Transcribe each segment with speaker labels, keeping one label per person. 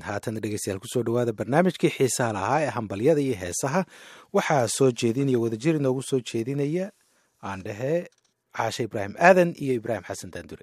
Speaker 1: haatan dhegeystayaal kusoo dhawaada barnaamijkii xiisaha lahaa ee hambalyada iyo heesaha waxaa soo jeedinaya wadajir inoogu soo jeedinaya aan dhahee caashe ibraahim aadan iyo ibraahim xasan daandure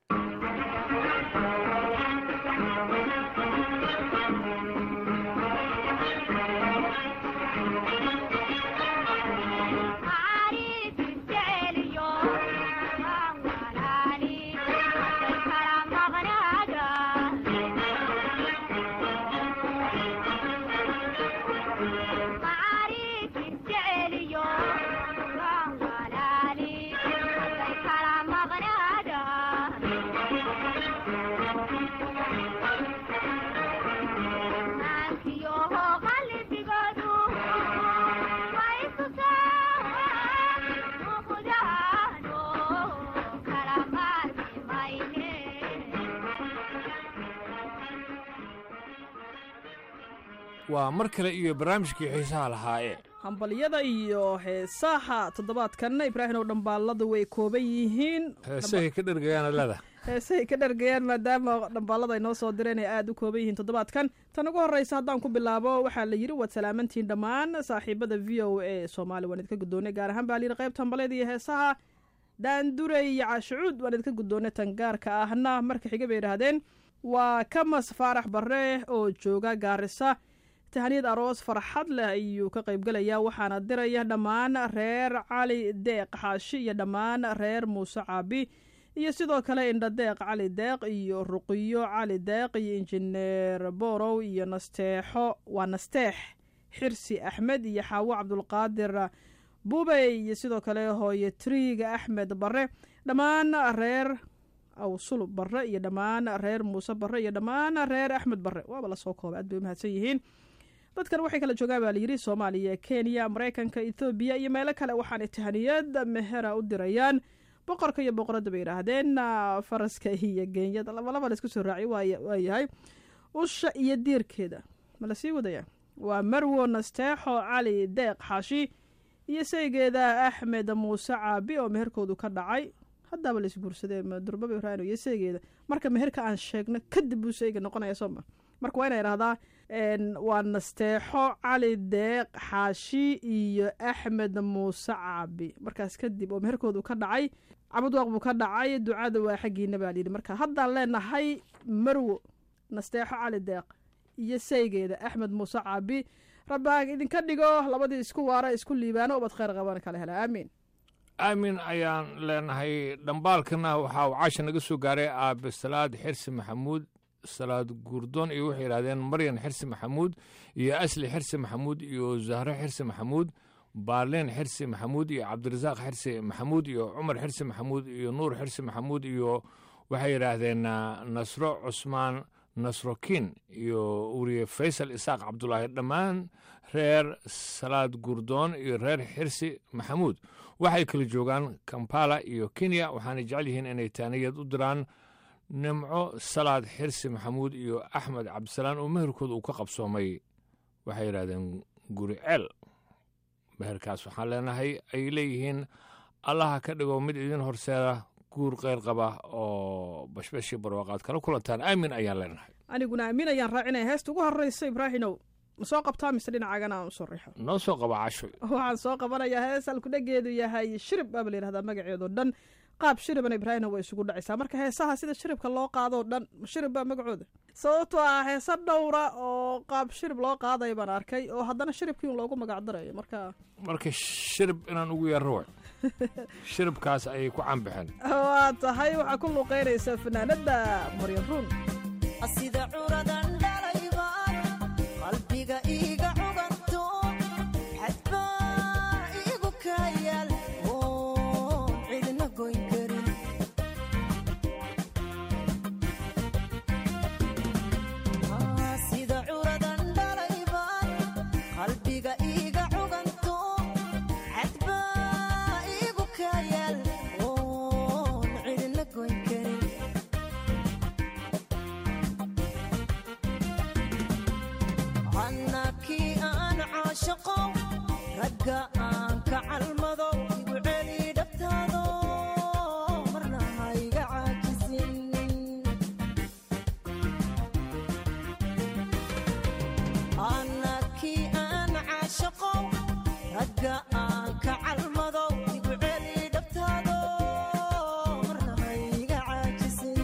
Speaker 2: waa mar kale iyo barnaamijkii xiisaha lahaaye
Speaker 3: hambalyada iyo heesaha toddobaadkanna ibraahimow dhambaalladu way kooban yihiin
Speaker 2: heesahay ka dhergayaan leda
Speaker 3: heesahay ka dhergayaan maadaama dhambaallada ay noo soo direen ay aada u kooban yihiin toddobaadkan tan ugu horreysa haddaan ku bilaabo waxaa la yidhi waad salaamantihiin dhammaan saaxiibada v o a soomaali waan idinka guddoonay gaar ahaan baa la yidhi qaybta hambalyada iyo heesaha daandure iyo caashicuud waan idinka guddoonay tan gaarka ahna marka xiga bay yidhaahdeen waa kamas faarax barre oo jooga gaarisa tahaniyad aroos farxad leh ayuu ka qaybgelayaa waxaana diraya dhammaan reer cali deeq xaashi iyo dhammaan reer muuse caabi iyo sidoo kale indha deeq cali deeq iyo ruqiyo cali deeq iyo injineer borow iyo nasteexo waa nasteex xirsi axmed iyo xaawo cabdulqaadir bubey iyo sidoo kale hooye triiga axmed barre dhammaan reer awsul barre iyo dhammaan reer muuse barre iyo dhammaan reer axmed barre waaba lasoo koobay aad bay u mahadsan yihiin dadkan waxay kala joogaan baa layidhi soomaaliya kenya maraykanka ethoobiya iyo meelo kale waxaanay tahaniyad mehera u dirayaan boqorka iyo boqoradda bay yidhaahdeen faraska iyo geenyada labalaba la isku soo raaciy waayahay usha iyo diirkeeda ma la sii wadaya waa marwo nasteexo cali deeq xaashi iyo saygeeda axmed muuse caabi oo meherkoodu ka dhacay haddaaba la isguursadee durbaba ibraahim iyo saygeeda marka meherka aan sheegno kadib buu sayga noqonaya sooma marka waa ina idhahdaa waa nasteexo cali deeq xaashi iyo axmed muuse caabi markaas kadib oo meherkoodu ka dhacay cabudwaaq buu ka dhacay ducada waa xaggiina baa layidhi marka haddaan leenahay marwo nasteexo cali deeq iyo saygeeda axmed muuse caabi rabbaag idinka dhigo labadii isku waara isku liibaano ubad khayr qaban kala hela aamiin
Speaker 2: aamin ayaan leenahay dhambaalkana waxaa uu caasha naga soo gaaray aabe salaad xirsi maxamuud salaad guurdoon iyo waxay yidhahdeen maryan xirsi maxamuud iyo asli xirsi maxamuud iyo zahro xirsi maxamuud baarleen xirsi maxamuud iyo cabdirasaaq xirsi maxamuud iyo cumar xirsi maxamuud iyo nuur xirsi maxamuud iyo waxay yidhaahdeen nasro cusmaan nasrokin iyo uriye faysal isaaq cabdulaahi dhammaan reer salaad guurdoon iyo reer xirsi maxamuud waxay kala joogaan kampala iyo kenya waxaanay jecel yihiin inay taaniyad u diraan nimco salaad xirsi maxamuud iyo axmed cabdisalaan oo meherkooda uu ka qabsoomay waxay yidhahdeen guri ceel meherkaas waxaan leenahay ay leeyihiin allaha ka dhigo mid idin horseeda guur keyr qaba oo bashbashii barwaaqaad kala kulantaan aamin ayaan leenahay
Speaker 3: aniguna aamin ayaan raacinaya heesta ugu horreysa ibraahinow ma soo qabtaa mise dhinacaagana aan usoo riixo
Speaker 2: noo soo qaba casho
Speaker 3: waxaan soo qabanayaa hees alkudhageedu yahay shirib baaba la yidhahdaa magaceedo dhan qaab shiribana ibraahimna way isugu dhacaysaa marka heesaha sida shiribka loo qaadoo dhan shirib baa magacooda sababtoo ah heese dhowra oo qaab shirib loo qaadaya baan arkay oo haddana shiribkii un loogu magacdarayo marka
Speaker 2: marka shirib inaan ugu yeerro way shiribkaas ayay ku canbaxeen
Speaker 3: waa tahay waxaa ku luuqeynaysa fanaanada maryan ruun
Speaker 4: sida curadan dhalayba qalbiga iiga cuganto xadbaa iigu kayaal oon cidna goyn karin sida curadan dhalayba qalbiga iiga cuganto xadbaa iigu kayaal oon cidna goyn karin annakii aan caashaqo ragga aan ka calmado igu celi dhabtaado marna hayga caajisin ragga aan ka calmado igu celi dhabtaado marna hayga caajisin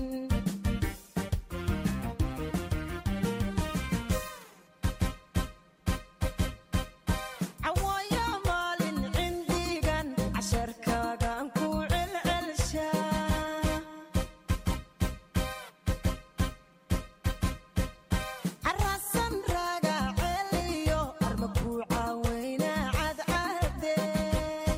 Speaker 4: cawaaya maalin cindigan casharkaagaan ku celcelshaa carasan raaga celiyo arma ku caaweyna cadcadey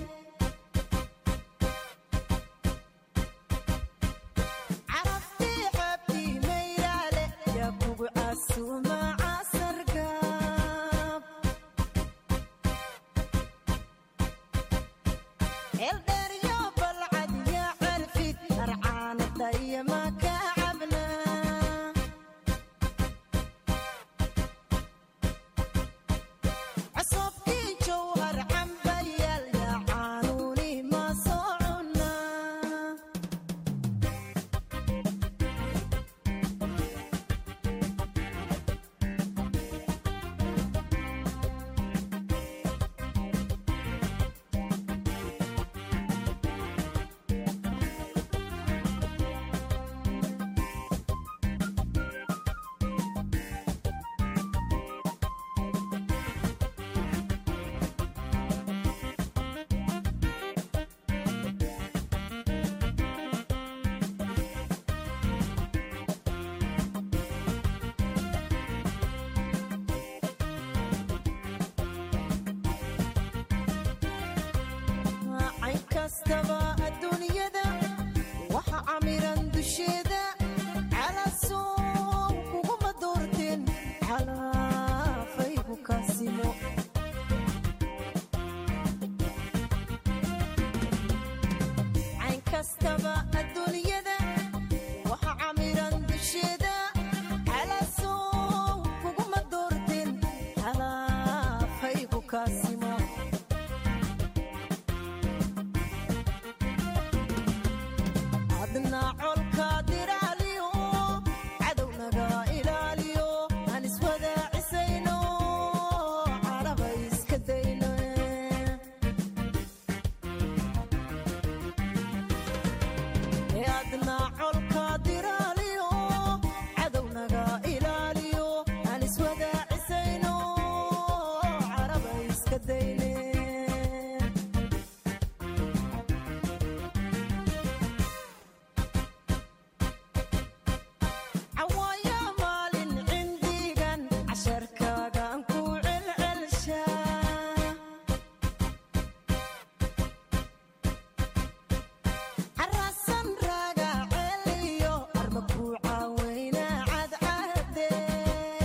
Speaker 4: carabtii cabdii mayraale yaa kugu casuuma casargaab eldheeryo balcad yaa calfid arcaanadaya ma ka cabnaa csobkii jowhar cambayaal yaa caanuuni ma soo cunaa cayn kastaba adduunyada waxa camiran dusheeda calasow kuguma doorteen xalaafaygu kaasimo cayn kastaba adduunyada waxa camiran dusheeda calasow kuguma doorteen xalaafaygu kaasimo adna colka diraaliyo cadownaga ilaaliyo aan iswadaacisayno caraba iska dayno ee adna colka diraaliyo cadownaga ilaaliyo aan iswadaacisayno caraba iska dayne cawaaya maalin cindigan casharkaagaan ku celcelshaa carasan raaga celiyo arma ku caaweyna cadcadey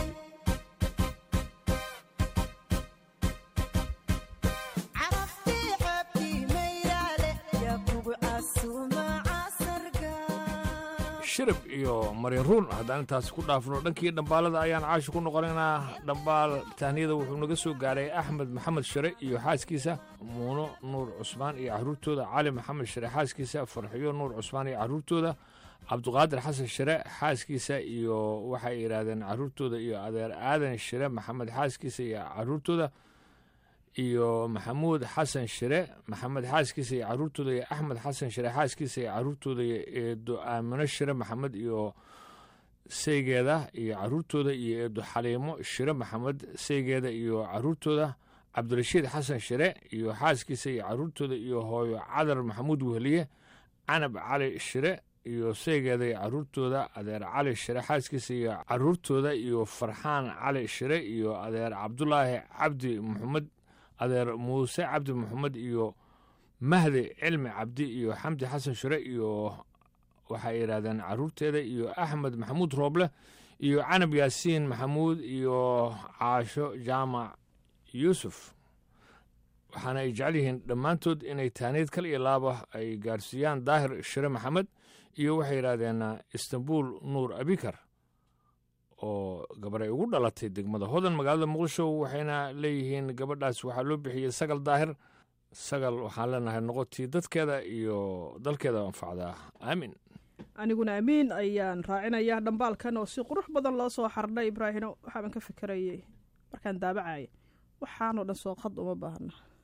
Speaker 4: carabtii cabdii mayraale yaa kugu casuuma casargaa
Speaker 2: shirib iyo mariruun haddaan intaasi ku dhaafno dhankii dhambaalada ayaan caashi ku noqonaynaa dhambaal tahniyada wuxuu naga soo gaaray axmed maxamed shire iyo xaaskiisa muuno nuur cusmaan iyo caruurtooda cali maxamed shire xaaskiisa farxiyo nuur cusmaan iyo caruurtooda cabduqaadir xasan shire xaaskiisa iyo waxay yidhaahdeen caruurtooda iyo adeer aadan shire maxamed xaaskiisa iyo caruurtooda iyo maxamuud xasan shire maxamed xaaskiisa iyo caruurtooda iyo axmed xasan shire xaaskiisa iyo caruurtooda iyo eedo aamino shire maxamed iyo seygeeda iyo caruurtooda iyo eedo xaliimo shire maxamed seygeeda iyo caruurtooda cabdirashiid xasan shire iyo xaaskiisa iyo caruurtooda iyo hooyo cadar maxamuud wehliye canab cali shire iyo seygeeda iyo caruurtooda adeer cali shire xaaskiisa iyo caruurtooda iyo farxaan cali shire iyo adeer cabdulaahi cabdi maxamed adeer muuse cabdi maxamed iyo mahdi cilmi cabdi iyo xamdi xasan shure iyo waxay yidhahdeen caruurteeda iyo axmed maxamuud rooble iyo canab yaasiin maxamuud iyo caasho jaamac yuusuf waxaana ay jecel yihiin dhammaantood inay taaniid kal iyo laaba ay gaarsiiyaan daahir shire maxamed iyo waxay yidhaahdeen istanbul nuur abikar oo gabar ay ugu dhalatay degmada hodan magaalada muqdisho waxayna leeyihiin gabadhaas waxaa loo bixiyey sagal daahir sagal waxaan leenahay noqotii dadkeeda iyo dalkeeda anfacdaa aamin
Speaker 3: aniguna amiin ayaan raacinayaa dhambaalkan oo si qurux badan loo soo xardhay ibraahino waxaaban ka fikerayay markaan daabacaya waxaanoo dhan soo qad uma baahna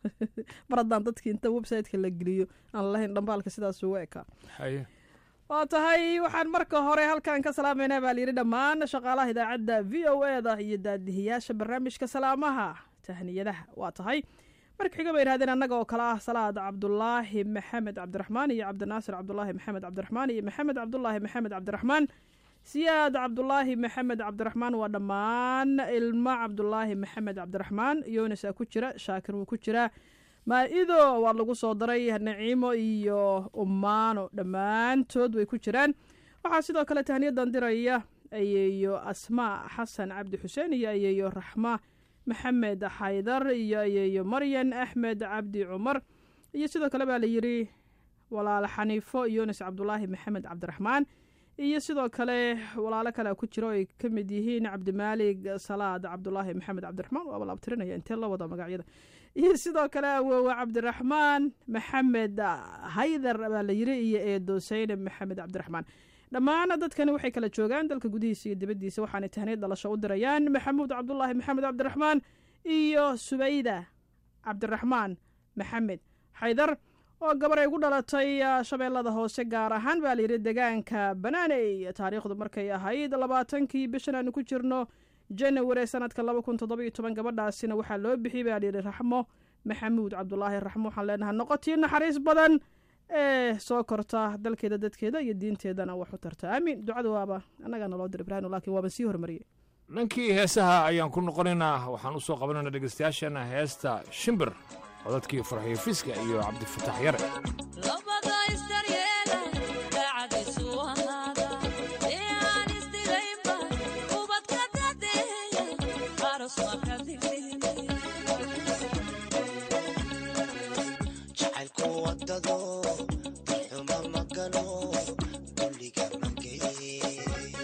Speaker 3: mar haddaan dadkii inta website-ka la geliyo aan lahayn dhambaalka sidaas ugu ekaa
Speaker 2: haye
Speaker 3: waa tahay waxaan marka hore halkan ka salaamaynaa baa layidhi dhammaan shaqaalaha idaacadda v o e da iyo daadihiyaasha barnaamijka salaamaha tahniyadaha waa tahay marka xiga bay yidhahdeen annaga oo kale ah salaad cabdulaahi maxamed cabdiraxmaan iyo cabdinaasir cabdulaahi maxamed cabdiraxmaan iyo maxamed cabdulaahi maxamed cabdiraxmaan siyaad cabdulaahi maxamed cabdiraxmaan waa dhammaan ilmo cabdulaahi maxamed cabdiraxmaan yonasaa ku jira shaakir wuu ku jiraa maa-ido waa lagu soo daray naciimo iyo umaano dhammaantood way ku jiraan waxaa sidoo kale tahniyadan diraya ayeeyo asmaa xasan cabdi xuseen iyo ayeeyo raxma maxamed xaydar iyo ayeeyo maryan axmed cabdi cumar iyo sidoo kale baa layidhi walaal xaniifo yunis cabdulaahi maxamed cabdiraxmaan iyo sidoo kale walaalo kale ku jiro ay ka mid yihiin cabdimaalig salaad cabdulaahi maxamed cabdiraxmaan waaba la abtirinaya intee la wada magacyada iyo sidoo kale awoowe cabdiraxmaan maxamed haydar baa la yiri iyo eedo saynab maxamed cabdiraxmaan dhammaan dadkani waxay kala joogaan dalka gudihiisa iyo dibaddiisa waxaanay tahniid dhalasho u dirayaan maxamuud cabdulaahi maxamed cabdiraxmaan iyo subayda cabdiraxmaan maxamed xaydar oo gabar ay gu dhalatay shabeellada hoose gaar ahaan baa layidhi degaanka banaaney taariikhdu markay ahayd labaatankii bishan aanu ku jirno janawari sanadka laba kun toddoba iyo toban gabadhaasina waxaa loo bixiyey baa layidhi raxmo maxamuud cabdulaahi raxmo waxaan leenahay noqotii naxariis badan ee soo korta dalkeeda dadkeeda iyo diinteedana wax u tarta aamiin ducada waaba annagaa naloo dir ibraahim laakiin waaba sii hormariyey
Speaker 2: dhankii heesaha ayaan ku noqonaynaa waxaan u soo qabanaynaa dhegeystayaashana heesta shimbir codadkii farxiyo fiska iyo cabdifatax yare
Speaker 4: labada isdaryeela daacadiisu ahaada ee aan isdilaynba ubadka dadeeya aros marka digdine
Speaker 5: jacaylku wadado darxuma ma galo dulliga ma geye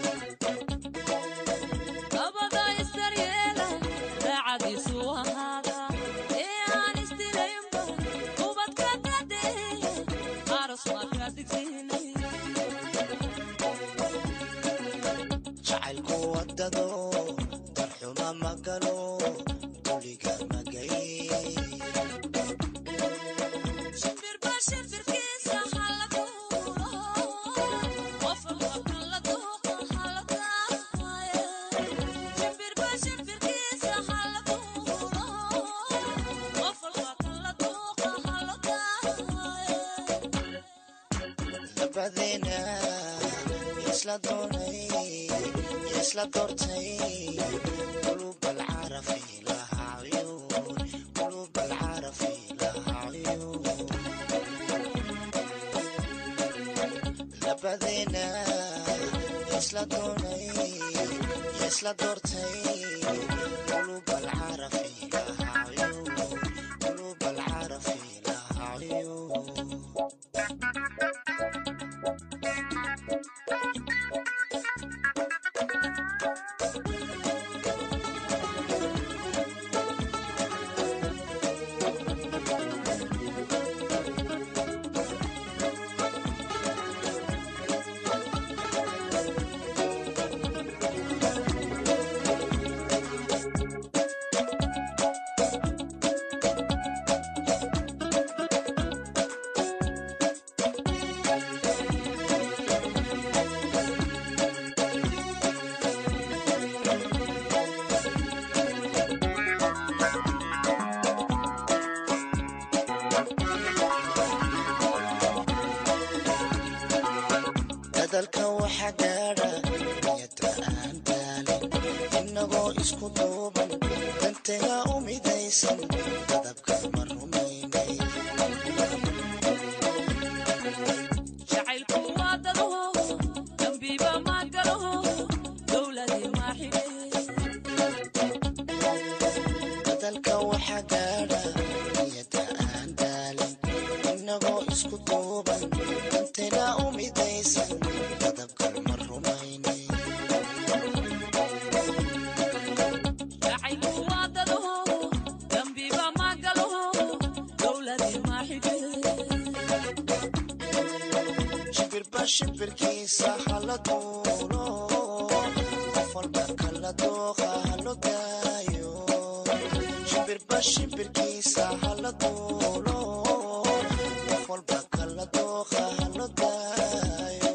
Speaker 4: labada isdaryeela daacadiisu ahaada ee aan isdilaynba ubadka dadeeya aros marka digdine
Speaker 5: jacaylku wadado darxuma ma galo dulliga ma geye
Speaker 4: shimbirba shimbirkiisa hala duulo qofka kala duuqa hala daaye shimbirba shimbirkiisa hala duulo qofka kala duuqa hala daaye
Speaker 5: labadeena isla doonay isla doortay qulub alcarafi laha cuyuun qulub alcarafi laha cuyuun labadeena isla doonay isla doortay qulub alcarafi laha cuyuun qulub alcarafi laha cuyuun dadalka waxa gaadha niyada aan daalin innagoo isku duuban dantaga u midaysan dadabka ma rumaynay
Speaker 4: jacaylku waa dadaho dambiba ma galaho dowladii ma xige
Speaker 5: dadalka waxa gaadha niyada aan daalin innagoo isku duuban dantaga u midaysan dadabka ma rumaynay
Speaker 4: jacaylku waa dadaho dambiba ma galaho dowladii ma xige
Speaker 5: shimbirba shimbirkiisa hala duulo qof walba kala dooqa halo daayo shimbirba shimbirkiisa hala duulo wax walba kala dooqa hala daayo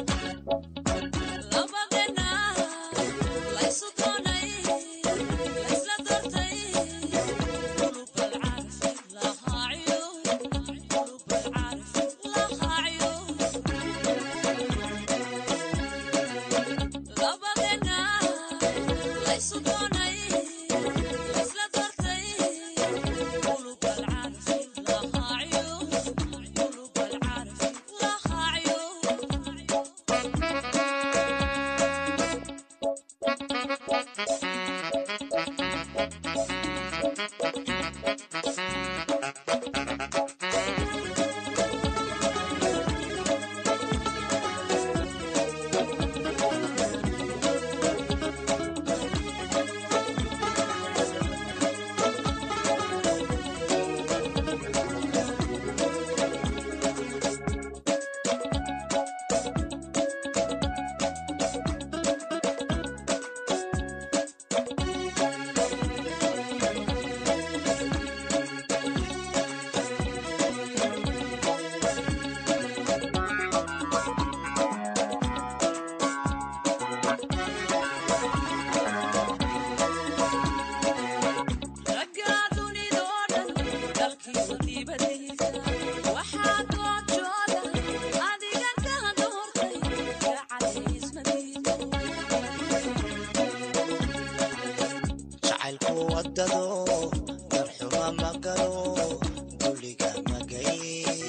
Speaker 5: jacaylku wadado darxuma ma galo duliga magay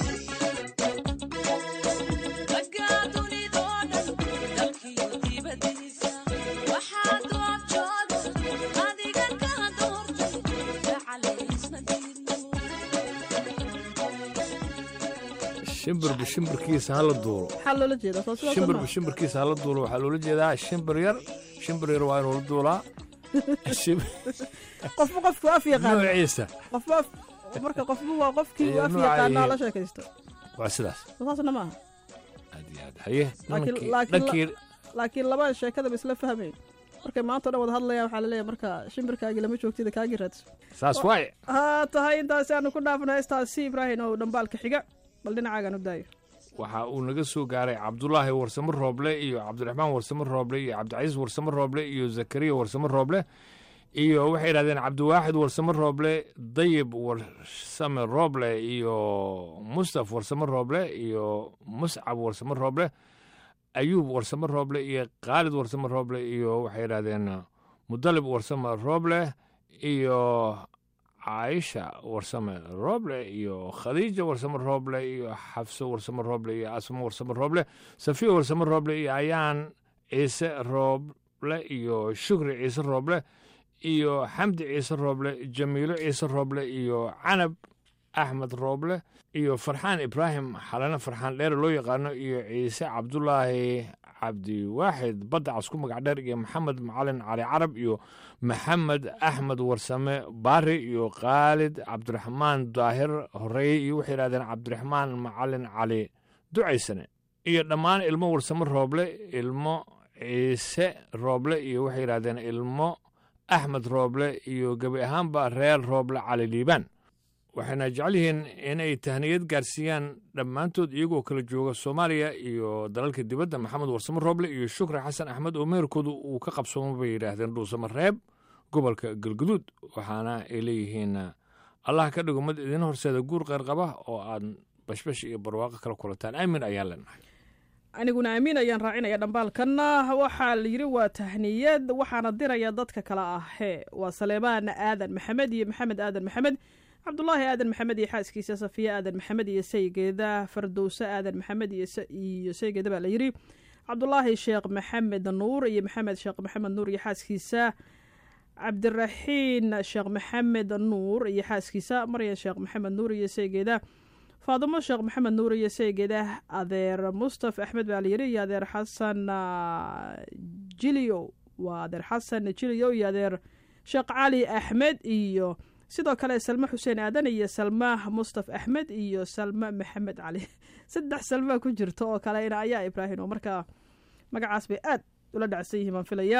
Speaker 2: shimbirba shimbirkiisa hala duulo
Speaker 3: maxaa loola jeedaa soo sidaas
Speaker 2: shimbirba
Speaker 3: maaha?
Speaker 2: shimbirkiisa hala duulo waxaa loola jeedaa shimbir yar shimbir yar waa inuu la duulaa Shim-
Speaker 3: qofba qofku af yaqaan
Speaker 2: noociisa
Speaker 3: qofba af marka qofba waa qofkii uu
Speaker 2: Iyo
Speaker 3: af
Speaker 2: nooca
Speaker 3: yaqaana
Speaker 2: iyo-
Speaker 3: la sheekaysto
Speaker 2: waa sidaas
Speaker 3: soo saasna maaha
Speaker 2: aad iyo aad haye
Speaker 3: Laakiin-
Speaker 2: nimankii-
Speaker 3: laakiin la-
Speaker 2: dhankii
Speaker 3: laakiin laba sheekadaba isla fahmayn markay maanta o dhan wada hadlayaan waxaa laleeyahay marka shimbirkaagii lama joogtida kaagii raadso
Speaker 2: saas waaye
Speaker 3: ha tahay intaasi aanu ku dhaafno heestaasi ibraahim oo dhambaalka xiga bal dhinacaagaan u daayo
Speaker 2: waxa uu naga soo gaaray cabdulaahi warsamo rooble iyo cabdiraxmaan warsamo rooble iyo cabdicasiis warsamo rooble iyo zakariya warsamo rooble iyo waxay yidhahdeen cabdiwaaxid warsamo rooble dayib warsame rooble iyo mustaf warsamo rooble iyo muscab warsamo rooble ayuub warsamo rooble iyo khaalid warsamo rooble iyo waxay yidhahdeen mudalib warsamo rooble iyo caaisha warsame rooble iyo khadiija warsame rooble iyo xafso warsame rooble iyo asmo warsame rooble safiya warsame rooble iyo ayaan ciise rooble iyo shukri ciise rooble iyo xamdi ciise rooble jamiilo ciise rooble iyo canab axmed rooble iyo farxaan ibraahim xalane farxaan dheere loo yaqaano iyo ciise cabdulaahi cabdiwaaxid badda casku magac dheer iyo maxamed macalin cali carab iyo maxamed axmed warsame baari iyo khaalid cabdiraxmaan daahir horeeye iyo waxay yidhahdeen cabdiraxmaan macalin cali ducaysane iyo dhammaan ilmo warsame rooble ilmo ciise rooble iyo waxay yidhahdeen ilmo axmed rooble iyo gebi ahaanba reer rooble cali liibaan waxayna jecel yihiin inay tahniyad gaarsiiyaan dhammaantood iyagoo kala jooga soomaaliya iyo dalalka dibadda maxamed warsamo rooble iyo shukri xasan axmed oo meherkoodu uu ka qabsoomo bay yidhaahdeen dhuusamo reeb gobolka galguduud waxaana ay leeyihiin allah ka dhigo mid idin horseeda guur qeyr qaba oo aad bashbash iyo barwaaqo kala kulataan aamin ayaan leenahay
Speaker 3: aniguna amiin ayaan raacinaya dhambaalkanna waxaa la yidhi waa tahniyad waxaana diraya dadka kale ah hee waa saleebaan aadan maxamed iyo maxamed aadan maxamed cabdulaahi aadan maxamed iyo xaaskiisa safiya aadan maxamed iyo saygeeda fardowse aadan maxamed iyo sa- iyo saygeeda baa la yidhi cabdulaahi sheekh maxamed nuur iyo maxamed sheekh maxamed nuur iyo xaaskiisa cabdiraxiin sheekh maxamed nuur iyo xaaskiisa maryan sheekh maxamed nuur iyo saygeeda faadimo sheekh maxamed nuur iyo saygeeda adeer mustaf axmed baa la yidhi iyo adeer xasan ah, jiliyo waa adeer xasan jiliyo iyo adeer sheekh cali axmed iyo sidoo kale salme xuseen aadan iyo salma mustaf axmed iyo salme maxamed cali saddex salmaa ku jirta oo kale ina ayaa ibraahim oo markaa magacaas bay aad ula dhacsan yihiin baan filayaa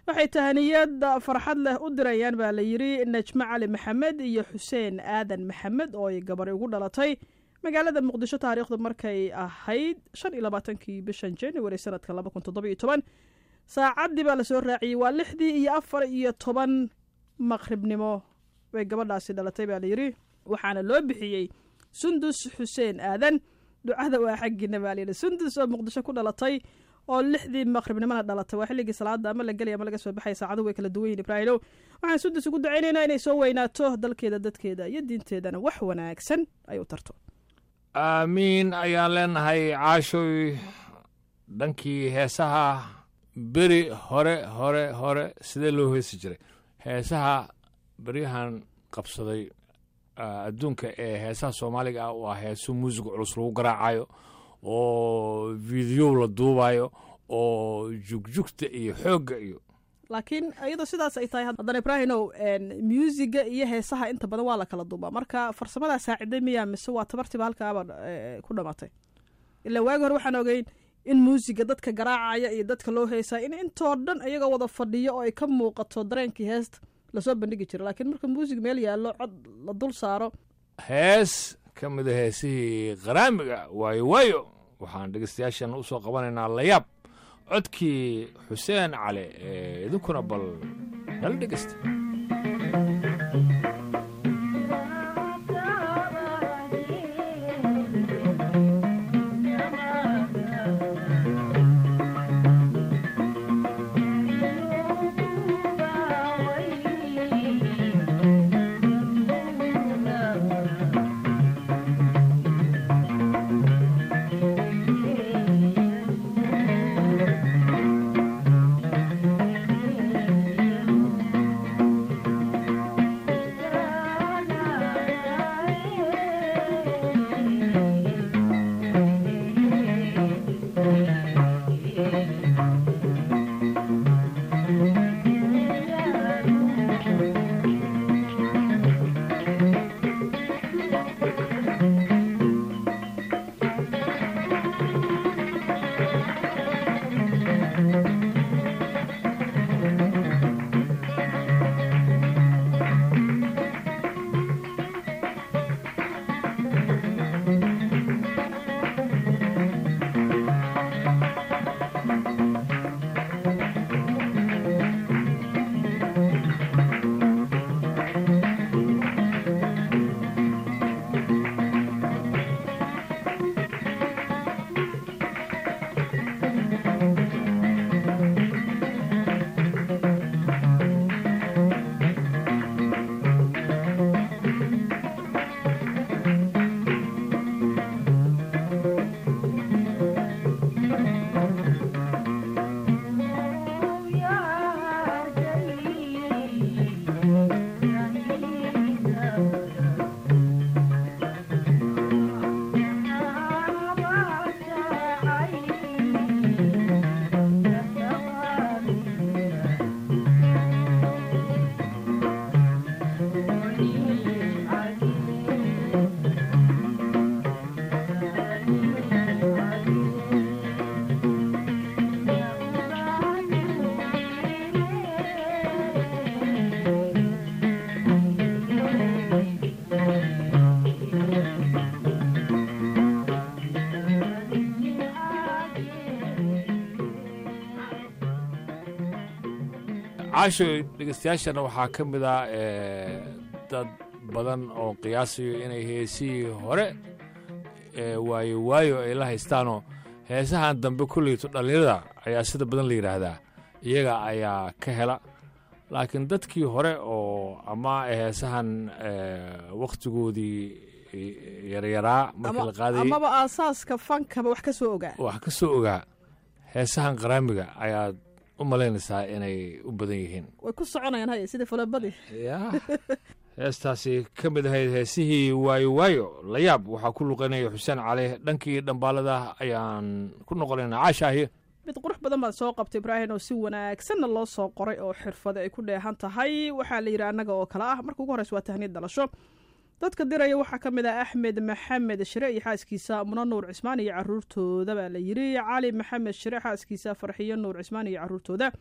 Speaker 3: waxay tahaniyad farxad leh u dirayaan baa la yidhi najmo cali maxamed iyo xuseen aadan maxamed oo ay gabari ugu dhalatay magaalada muqdisho taariikhdu markay ahayd shan iyo labaatankii bishan january sanadka laba kun toddoba iyo toban saacaddii baa lasoo raaciyey waa lixdii iyo afar iyo toban maqribnimo bay gabadhaasi dhalatay baa layidhi waxaana loo bixiyey sundus xuseen aadan ducada waa xaggiina baa layidhi sundus oo muqdisho ku dhalatay oo lixdii maqribnimona dhalatay waa xilligii salaada ama la gelaya ama laga soo baxaya saacadu way kala duwan yihin ibraahimow waxaan sundus ugu ducaynaynaa inay soo weynaato dalkeeda dadkeeda iyo diinteedana wax wanaagsan ay u tarto
Speaker 2: aamiin ayaan leenahay caashoy dhankii heesaha beri hore hore hore sidee loo heesi jiray heesaha beryahan qabsaday adduunka ee heesaha soomaaliga ah waa heeso muusiga culus lagu garaacayo oo videow la duubayo oo jugjugta iyo xoogga iyo
Speaker 3: laakiin iyadoo sidaas ay tahay haddana ibraahimow muusiga iyo heesaha inta badan waa la kala duubaa marka farsamadaa saaciday miyaa mise waa tabartiba halkaaba ku dhamatay ilaa waagi hore waxaan ogeyn in muusiga dadka garaacaya iyo dadka loo heesaa in intoo dhan iyagoo wada fadhiyo oo ay ka muuqato dareenkii heesta lasoo bandhigi jiro laakiin marka muusig meel yaallo cod la dul saaro
Speaker 2: hees ka mida heesihii qaraamiga waayo waayo waxaan dhegeystayaashan u soo qabanaynaa layaab codkii xuseen cali ee idinkuna bal nala dhegeysta caasho dhegeystayaashana waxaa ka mid ah dad badan oo qiyaasayo inay heesihii hore waayo waayo ay la haystaanoo heesahan dambe kulleyto dhallinyarada ayaa sida badan la yidhaahdaa iyaga ayaa ka hela laakiin dadkii hore oo ama heesahan wakhtigoodii yaryaraa markii la qaadayay
Speaker 3: amaba aasaaska fankaba wax ka soo ogaa
Speaker 2: wax ka soo ogaa heesahan qaraamiga ayaad u malaynaysaa inay u badan yihiin
Speaker 3: way ku soconayaan haye sida falabadii
Speaker 2: ya heestaasi ka mid ahayd heesihii waayo waayo layaab waxaa ku luqaynaya xuseen cali dhankii dhambaalada ayaan ku noqonaynaa caashaahi
Speaker 3: mid qurux badan baad soo qabtay ibraahim oo si wanaagsanna loo soo qoray oo xirfade ay ku dheehan tahay waxaa la yidhi annaga oo kale ah marka ugu horreysa waa tahniyad dhalasho dadka diraya waxaa ka mid ah axmed maxamed shire iyo xaaskiisa muno nuur cismaan iyo caruurtooda baa la yidhi cali maxamed shire xaaskiisa farxiyo nuur cismaan iyo caruurtooda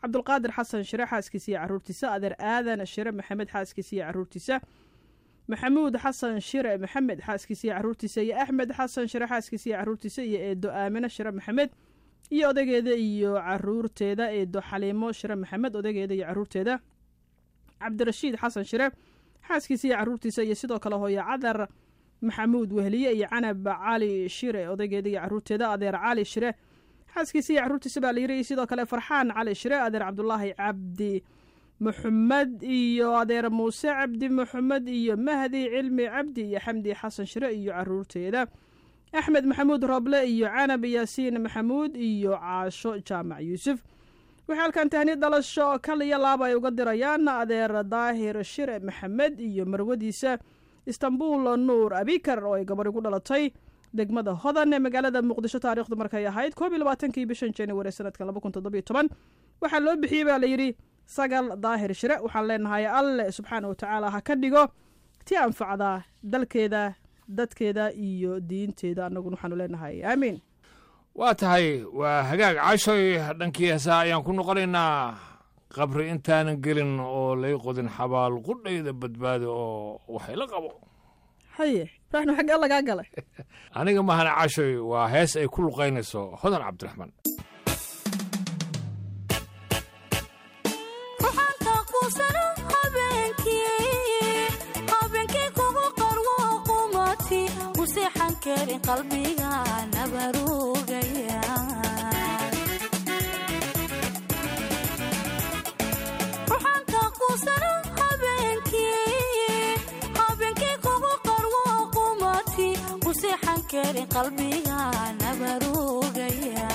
Speaker 3: cabdulqaadir xasan shire xaaskiisa iyo caruurtiisa adeer aadan shire maxamed xaaskiisa iyo caruurtiisa maxamuud xasan shire maxamed xaaskiisa iyo caruurtiisa iyo axmed xasan shire xaaskiisa iyo caruurtiisa iyo eedo aamine shire maxamed iyo odageeda iyo caruurteeda eedo xaliimo shire maxamed odageeda iyo caruurteeda cabdirashiid xasan shire xaaskiisa iyo caruurtiisa iyo sidoo kale hooyo cadar maxamuud wehliye iyo canab cali shire odaygeeda iyo caruurteeda adeer cali shire xaaskiisa iyo caruurtiisa baa la yiri iyo sidoo kale farxaan cali shire adeer cabdulaahi cabdi maxamed iyo adeer muuse cabdi maxamed iyo mahdi cilmi cabdi iyo xamdi xasan shire iyo caruurteeda axmed maxamuud roble iyo canab yaasiin maxamuud iyo caasho jaamac yuusuf waxay halkan tahni dhalasho kaliya laaba ay uga dirayaan adeer daahir shire maxamed iyo marwadiisa istanbul nuur abikar oo ay gabadh igu dhalatay degmada hodan ee magaalada muqdisho taariikhdu markay ahayd koob iyo labaatankii bishan januari sanadka laba kun toddobiyo toban waxaa loo bixiyey baa layidhi sagal daahir shire waxaan leenahay alle subxaana wa tacaala ha ka dhigo ti anfacda dalkeeda dadkeeda iyo diinteeda annaguna waxaanu leenahay aamiin
Speaker 2: waa tahay waa hagaag cashoy dhankii heesaha ayaan ku noqonaynaa qabri intaanan gelin oo lay qodin xabaal qudhayda badbaado oo waxay la qabo
Speaker 3: haye ibraahim xaggee lagaa galay
Speaker 2: aniga mahana cashoy waa hees ay ku luqaynayso hodan cabdiraxmaan
Speaker 6: ruxaanta quusano habeenkii habeenkii kugu qarwo qumati u seexan karin qalbiga nabarugaya ruxaanta quusano habeenkii habeenkii kugu qarwo qumati u seexan karin qalbiga nabarugaya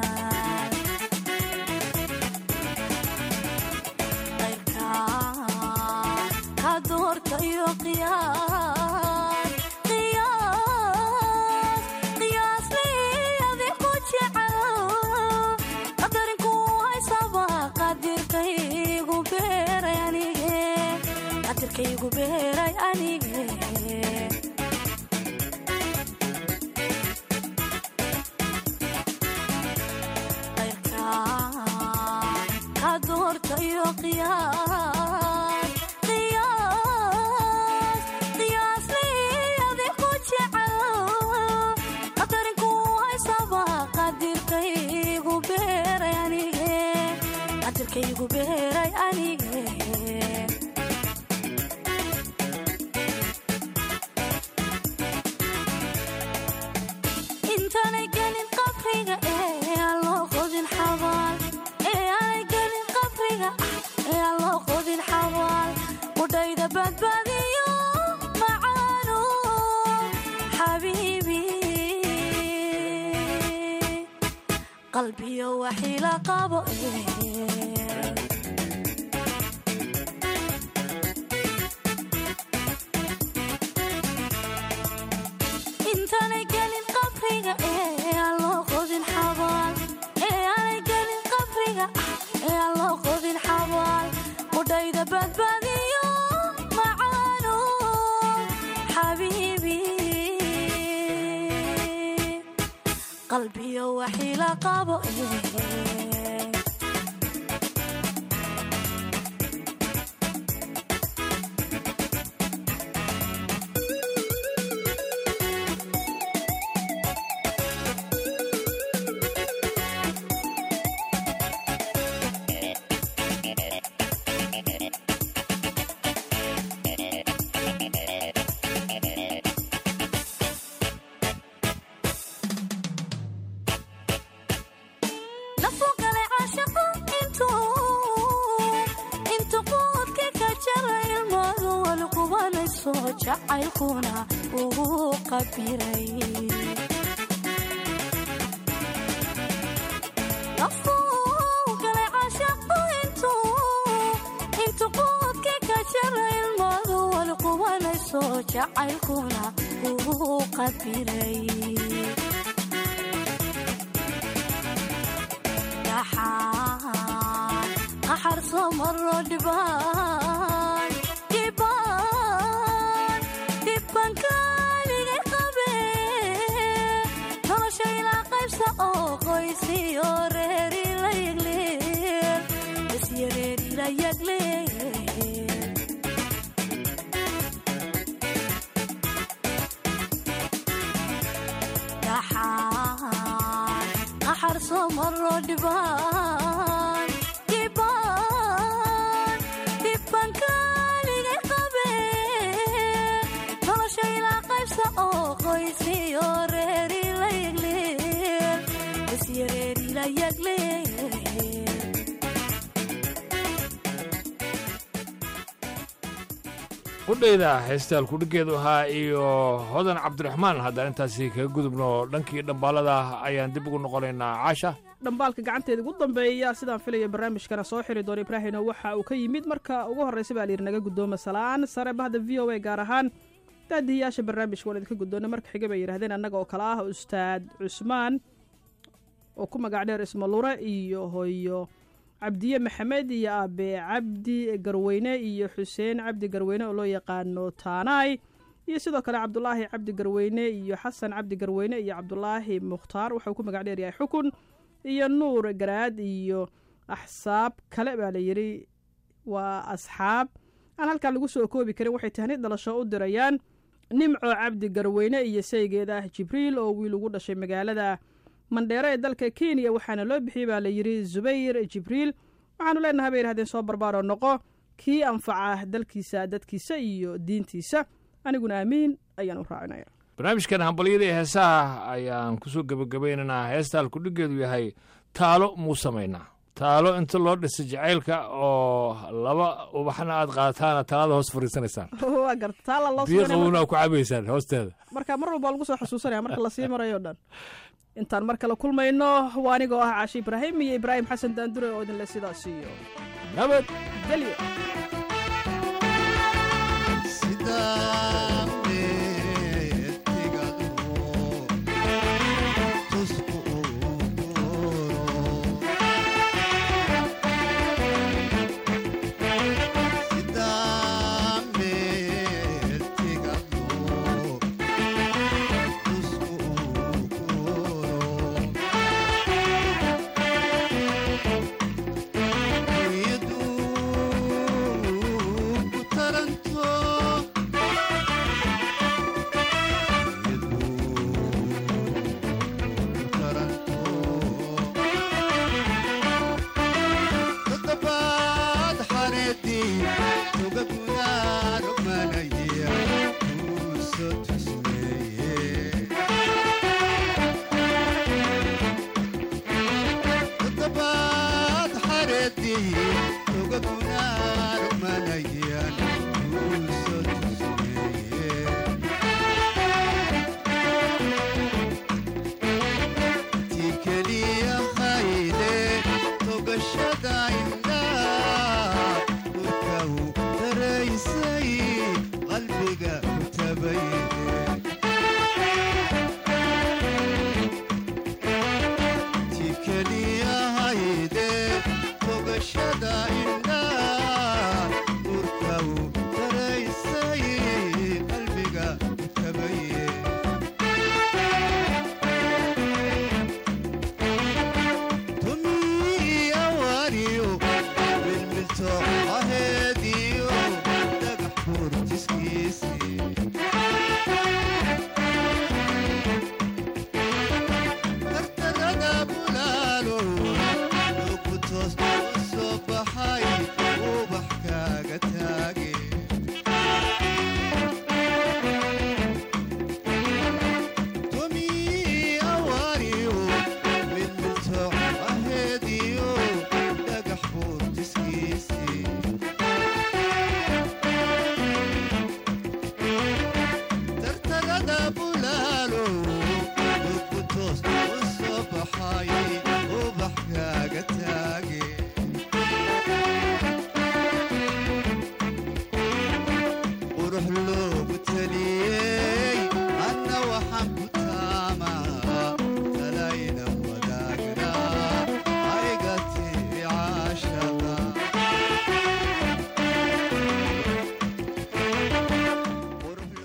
Speaker 6: ka doorka iyo qiyaas qiyaas qiyaas liyadi ku jecel qadarinku haysaba qadirkaygu beeray anige qadirkaygu beeray anige ka doorka iyo qiyaas qiyaas qiyaas liyadi ku jecel qadarinku haysaba qadirkaygu beeray anige qadirkaygu beeray anige intaanay gelin qabriga ee aan loo qodin xabaal ee aanay gelin qabriga ee aan loo qodin xabaal qudhayda badbaadiyo macaano xabiibi qalbiyo waxila qabo ee intaanay gelin qabriga ee aan loo qodin xabaal ee aanay gelin qabriga ee aan loo qodin xabaal qudhayda badbaadiyo macaano xabiibi qalbiyo waxila qabo ee nafu galay caashaqo intuu intu quudka ka jara ilmadu walqubanayso jacaylkuna ugu qabiray nafu galay caashaqo intuu intu quudka ka jara ilmadu walqubanayso jacaylkuna ugu qabiray dhaxaan qaxar soo maro dhibaan dhibaan dhibban kaaligay qabe nolosha ilaa qaybsa oo qoysiyo reeri la yigliil dhibaan dhibaan dhibaan kaaligay qabeen nolosha ilaa qaybsa oo qoysiyo reeri la yagleen isyo reeri la yagleen
Speaker 2: qudhayda heestaal kudhigeedu ahaa iyo hodan cabdiraxmaan haddaan intaasi kaga gudubno dhankii dhambaalada ayaan dib ugu noqonaynaa caasha
Speaker 3: dhambaalka gacanteeda ugu dambeeya sidaan filaya barnaamijkana soo xiri doona ibraahino waxa uu ka yimid marka ugu horreysa baa layidhi naga guddooma salaan sare bahda v o a gaar ahaan daadihiyaasha barnaamijka waan idinka guddoona marka xiga bay yidhahdeen annaga oo kale ah ustaad cusmaan oo ku magac dheer ismalure iyo hooyo cabdiye maxamed iyo aabe cabdi garweyne iyo xuseen cabdi garweyne oo loo yaqaano taanaay iyo sidoo kale cabdulaahi cabdi garweyne iyo xasan cabdi garweyne iyo cabdulaahi mukhtaar waxauu ku magac dheer yahay xukun iyo nuur garaad iyo axsaab kale baa layidhi waa asxaab aan halkan lagu soo koobi karin waxay tahni dhalasho u dirayaan nimco cabdi garweyne iyo saygeeda ah jibriil oo wiil ugu dhashay magaalada mandheero ee dalka kenya waxaana loo bixiyey baa layidhi zubayr jibriil waxaanu leenahay bay yidhahdeen soo barbaaroo noqo kii anfaca dalkiisa dadkiisa iyo diintiisa aniguna aamiin ayaan u raacinaya
Speaker 2: barnaamijkan hambalyada iyo heesaha ayaan kusoo gebagabaynaynaa heestaal kudhigeedu yahay taalo muu samaynaa taalo inta loo dhisay jacaylka oo laba ubaxna aad qaataana talada hoos fariisanaysaan
Speaker 3: waa garta taala loo
Speaker 2: biyo
Speaker 3: suganaya
Speaker 2: qabowna aad ku cabaysaan hoosteeda
Speaker 3: marka mar walba waa lagu soo xusuusanaya marka lasii marayo o dhan intaan mar kale kulmayno waa anigoo ah caashi ibraahim iyo ibraahim xasan daandure oo idinle sidaas iyo
Speaker 2: nabad
Speaker 3: gelyo